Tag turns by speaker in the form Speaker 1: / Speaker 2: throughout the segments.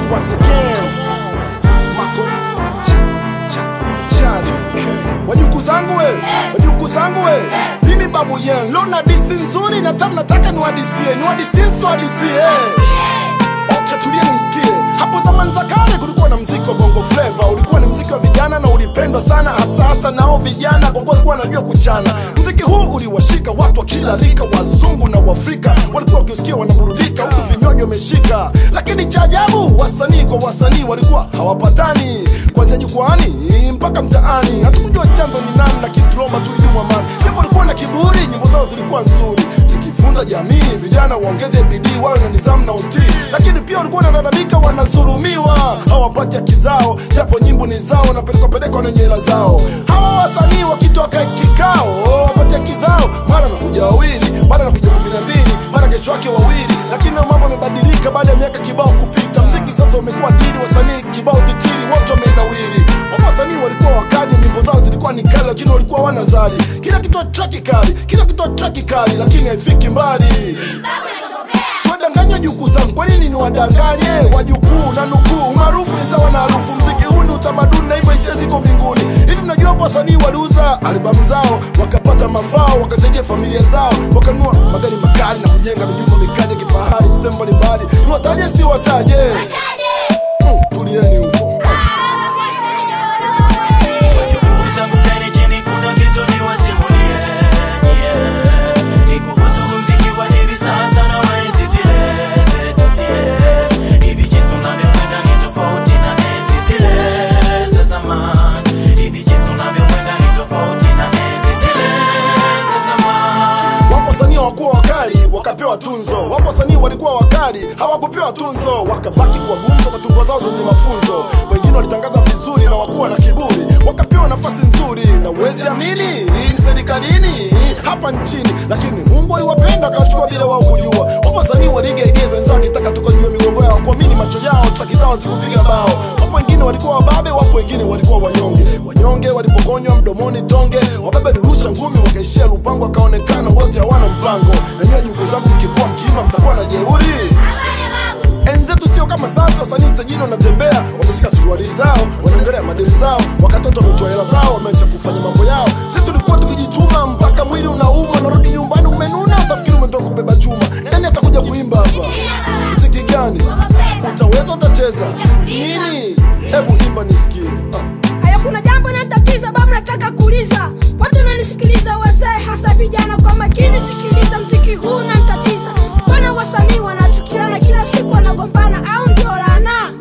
Speaker 1: once again. Mako cha cha cha Wajuku zangu we, wajuku zangu we. Mimi babu yen, leo na disi nzuri na tamu nataka niwadisie, niwadisie siwadisie. Okay, tulia nimsikie. Hapo zamani za kale kulikuwa na mziki wa bongo flava, ulikuwa ni mziki wa vijana na ulipendwa sana, hasa hasa nao vijana kwa kuwa walikuwa wanajua kuchana. Mziki huu uliwashika watu wa kila rika, wazungu na Waafrika walikuwa wakisikia wanaburudika, huku vinywaji wameshika. Lakini cha ajabu, wasanii kwa wasanii walikuwa hawapatani, kuanzia jukwani mpaka mtaani. Hatukujua chanzo ni nani, lakini tuliomba tu idumu amani. Japo walikuwa na kiburi, nyimbo zao zilikuwa nzuri zikifunza jamii, vijana waongeze bidii, wawe na nidhamu na utii. Lakini pia walikuwa wanalalamika, wanadhulumiwa, hawapati haki zao, japo nyimbo ni zao, wanapelekwa pelekwa na nyela zao. Hawa wasanii wakitoka kikao, wapate haki zao, mara nakuja wawili, mara nakuja kumi na mbili, mara kesho yake wawili. Lakini na mambo yamebadilika baada ya miaka kibao kupita. Mziki sasa umekuwa dini, wasanii kibao titiri, wote wamenawiri. Wapo wasanii walikuwa wakali, nyimbo zao zilikuwa ni kali, lakini walikuwa wana zali. Kila kitu traki kali, kila kitu traki kali, lakini haifiki mbali. Siwadanganywa jukuu zangu, kwa nini niwadanganye wajukuu na nukuu? Umaarufu ni sawa na harufu, mziki huu ni utamaduni na hivyo hisia ziko mbinguni. Hivi mnajua hapo wasanii waliuza albamu zao wakapata mafao, wakasaidia familia zao, wakanunua magari makali na kujenga mijumba mikali ya kifahari sehemu mbalimbali. Niwataje si wataje? Mm, tulieni huko.
Speaker 2: Wajukuu zangu kaeni chini, kuna kitu niwasimulie, yeah. Ni kuhusu muziki wa hivi sasa na wa enzi zile zetu sie. Hivi jinsi unavyokwenda ni tofauti na enzi zile za zamani. Hivi jinsi unavyokwenda ni tofauti na enzi zile za zamani.
Speaker 1: Wapo wasanii hawakuwa wakali wakapewa tunzo, wapo wasanii walikuwa wakali hawakupewa tunzo, wakabaki kwa gumzo kwa tungo zao zenye mafunzo. Wengine walitangaza vizuri na wakuwa na kiburi, wakapewa nafasi nzuri, na uwezi amini hii ni serikalini hapa nchini, lakini Mungu aliwapenda akawachukua bila wao kujua. Wapo wasanii waligeigeza wenzao wakitaka tukajua migongo yao, kuamini macho yao, traki zao zikupiga bao. Wapo wengine walikuwa wababe, wapo wengine walikuwa wanyonge. Wanyonge walipokonywa mdomoni tonge, wababe lirusha ngumi, wakaishia lupango, wakaonekana wote hawana mpango. Na nyinyi nyugo zangu mkikuwa mkiima, mtakuwa na jeuri. Enzi zetu sio kama sasa, wasanii stajini wanatembea, watashika suruali zao, wanaongelea madeni zao, wakatoto wametoa hela zao, wameacha kufanya mambo yao. Sisi tulikuwa tukijituma mpaka mwili unauma, narudi nyumbani umenuna, utafikiri umetoka kubeba chuma. Nani atakuja kuimba hapa? Mziki gani utaweza? Utacheza nini? Hebu imba nisikie. Ah.
Speaker 3: Haya, kuna jambo natatiza babu, nataka kuuliza watu wananisikiliza, wazee hasa vijana, kwa makini sikiliza, mziki huu unanitatiza. Mbona wasanii wanachukiana kila siku, wanagombana au ndio laana?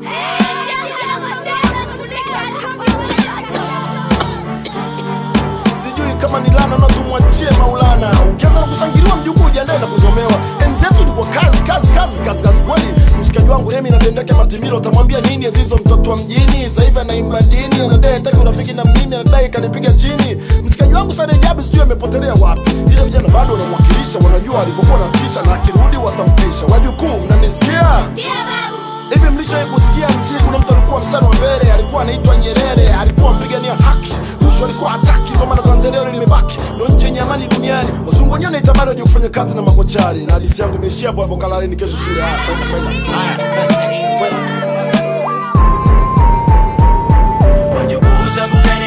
Speaker 1: sijui kama ni lana na tumwachie Maulana. Ukianza na kushangiliwa mjukuu, ujiandae na kuzomewa. Enzi yetu ilikuwa kazi kazi kazi kazi kazi kweli. Mshikaji wangu Remi na Dendeke Matimilo, utamwambia nini enzi hizo? Mtoto wa mjini sasa hivi anaimba dini, anadai hataki urafiki na mimi, anadai kanipiga chini. Mshikaji wangu Sade Jabu sijui amepotelea wapi, ila vijana bado wanamwakilisha, wanajua alipokuwa natisha, na akirudi watampisha. Wajukuu, mnanisikia? Hivi mlishawahi kusikia nchini kuna mtu alikuwa mstari wa mbele, alikuwa anaitwa Nyerere, alikuwa mpigania haki, rushwa alikuwa hataki, kwa maana Tanzania leo limebaki ndo nchi yenye amani duniani. Wazungu wenyewe wanaitamani waje kufanya kazi na makochari, na hadithi yangu imeishia hapo hapo. Kalaleni kesho shule. Haya, kwenda, kwenda. Haya, kwenda.
Speaker 2: Wajukuu zangu kaeni